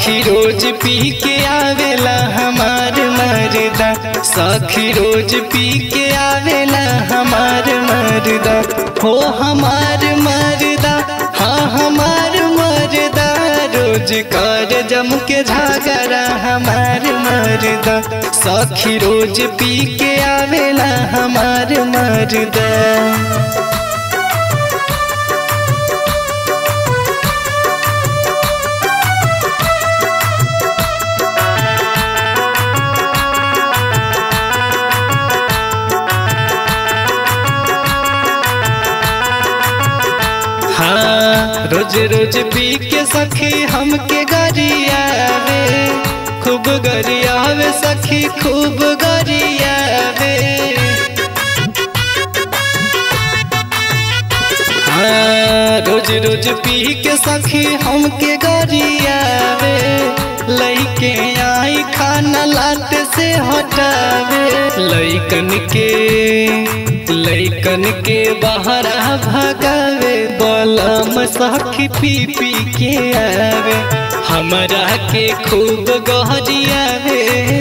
सखी रोज पी के आवेला हमार मरदा सखी रोज पी के आवेला हमार मरदा हो हमार मरदा हाँ हमार मरदा रोज कर जम के झगड़ा हमार मरदा सखी रोज पी के आवेला हमार मरदा हाँ रोज रोज पी के सखी हमके गरियावे खूब गरियावे सखी खूब गरियावे हाँ रोज रोज पी के सखी हमके गरियावे लइके आई खाना लाट से हटावे लइकन के लइकन के बाहर भगावे बलम सखी पी पी के आवे हमरा के खूब गहरियावे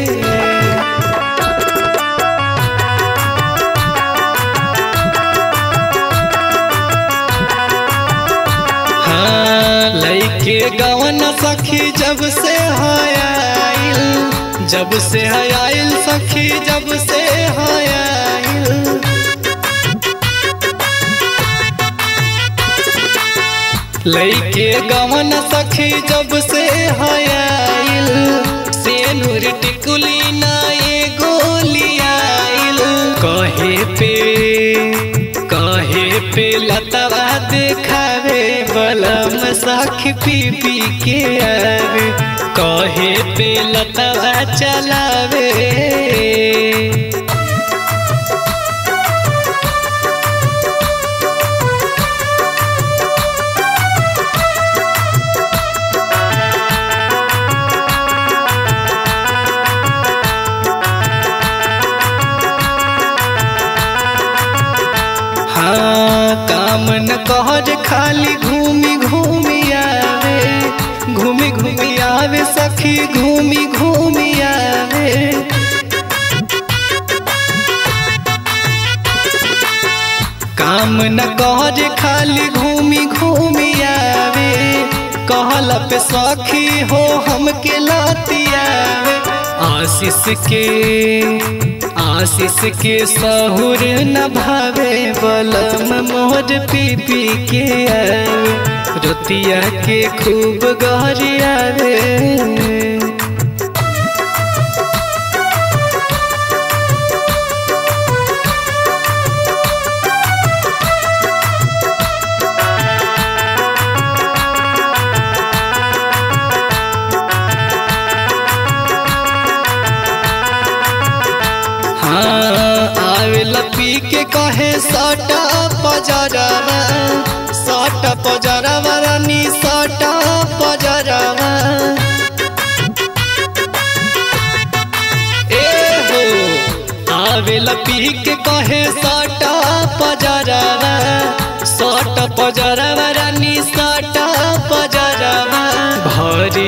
हाँ लइके गवन सखी जब से हयाइल जब से हयाइल सखी जब से हयाइल लइके गवन सखी जब से हयाइल से नूर टिकुली ना ये गोलियाइल कहे पे कहे पे लतवा देखावे बलम सखी पी पी के आवे कहे पे लतवा चलावे हाँ काम न कहर खाली घूमी घूमी आवे घूमी घूमी आवे सखी घूमी घूमी आवे काम न कहर खाली घूमी घूमी आवे कहला पे सखी हो हमके लाती आवे आशीष के आशीष के सहुर न भावे बलम मोर पी पी के आवे रोतिया के खूब गहरियावे हाँ आवेला पी के कहे सटा पजरवा सटा पजरवा रानी सटा पजरवा ए हो आवेला पी के कहे सटा पजरवा सटा पजरवा रानी सटा पजरवा भरी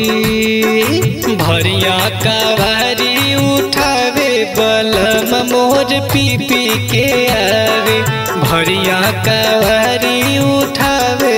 भरिया का भारी उठावे बलम मोर पी पी के आवे भरिया का भारी उठावे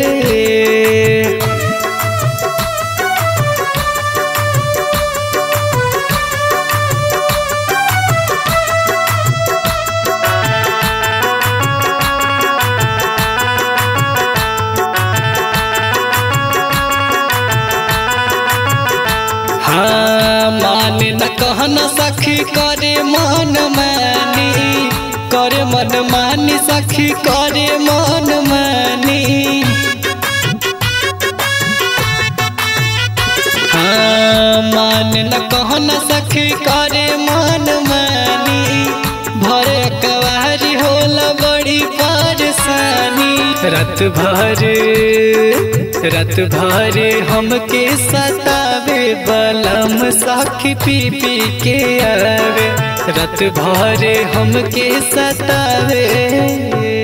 हाँ माने न कहना सखी करे मन मानी करे मन मानी सखी करे मन मानी हाँ माने न कहना सखी करे मन मानी भरे कवारी होला बड़ी परेशानी रात भर रात भर हमके सतावे बलम साखी पी पी के आवे रात भर हमके सतावे